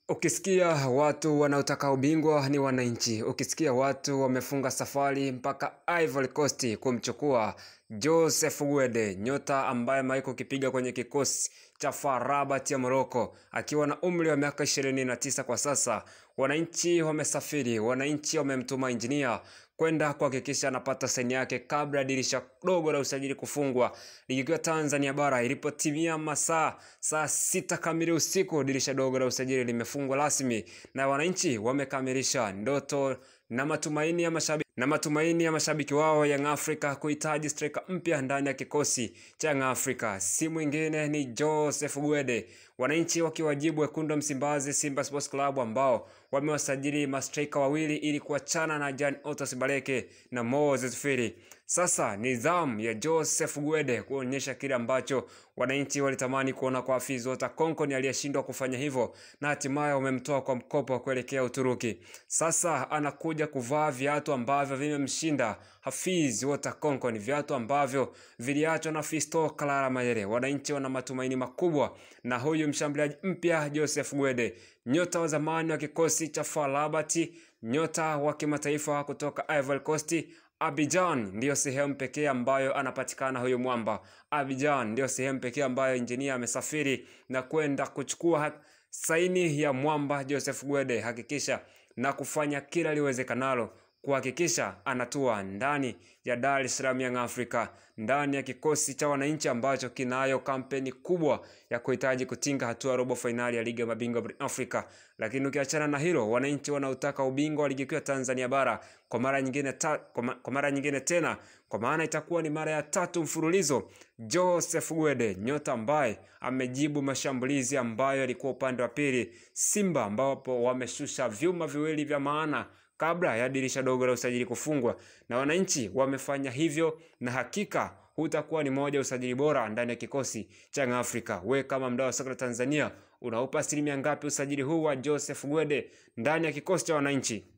Ukisikia watu wanaotaka ubingwa ni wananchi. Ukisikia watu wamefunga safari mpaka Ivory Coast kumchukua Joseph Gwede, nyota ambaye amewahi kukipiga kwenye kikosi cha FAR Rabat ya Morocco akiwa na umri wa miaka ishirini na tisa kwa sasa. Wananchi wamesafiri, wananchi wamemtuma injinia kwenda kuhakikisha anapata saini yake kabla ya dirisha dogo la usajili kufungwa. Ligi kuu ya Tanzania bara ilipotimia masaa saa sita kamili usiku, dirisha dogo la usajili limefungwa rasmi na wananchi wamekamilisha ndoto na matumaini ya mashabiki na matumaini ya mashabiki wao Young Africa kuhitaji striker mpya ndani ya kikosi cha Young Africa. Si mwingine ni Joseph Gwede, wananchi wakiwajibu wekundu wa Msimbazi Simba Sports Club ambao wamewasajili mastrika wawili ili kuachana na Jan Otos Baleke na Moses Firi. Sasa ni zamu ya Joseph Gwede kuonyesha kile ambacho wananchi walitamani kuona kwa Hafiz Ota Konkoni aliyeshindwa kufanya hivyo na hatimaye wamemtoa kwa mkopo kuelekea Uturuki. Sasa anakuja kuvaa viatu ambavyo vimemshinda Hafiz Ota Konkoni, viatu ambavyo viliachwa na Fisto Kalala Mayele. Wananchi wana matumaini makubwa na huyu mshambuliaji mpya Joseph Gwede, nyota wa zamani wa kikosi cha FAR Rabat, nyota wa kimataifa kutoka Ivory Coast. Abidjan ndiyo sehemu pekee ambayo anapatikana huyu mwamba. Abidjan ndiyo sehemu pekee ambayo injinia amesafiri na kwenda kuchukua saini ya mwamba Joseph Gwede. Hakikisha na kufanya kila liwezekanalo kuhakikisha anatua ndani ya Dar es Salaam Young Africa, ndani ya kikosi cha wananchi ambacho kinayo kampeni kubwa ya kuhitaji kutinga hatua ya robo fainali ya ligi ya mabingwa barani Afrika. Lakini ukiachana na hilo, wananchi wanaotaka ubingwa wa ligi kuu ya Tanzania bara kwa mara nyingine ta, kwa, ma, kwa mara nyingine tena, kwa maana itakuwa ni mara ya tatu mfululizo, Joseph Gwede, nyota ambaye amejibu mashambulizi ambayo yalikuwa upande wa pili Simba, ambapo wameshusha vyuma viwili vya maana kabla ya dirisha dogo la usajili kufungwa, na wananchi wamefanya hivyo, na hakika hutakuwa ni moja usajili bora ndani ya kikosi cha Young Africa. We kama mdau wa soka la Tanzania, unaupa asilimia ngapi usajili huu wa Joseph Gwede ndani ya kikosi cha wananchi?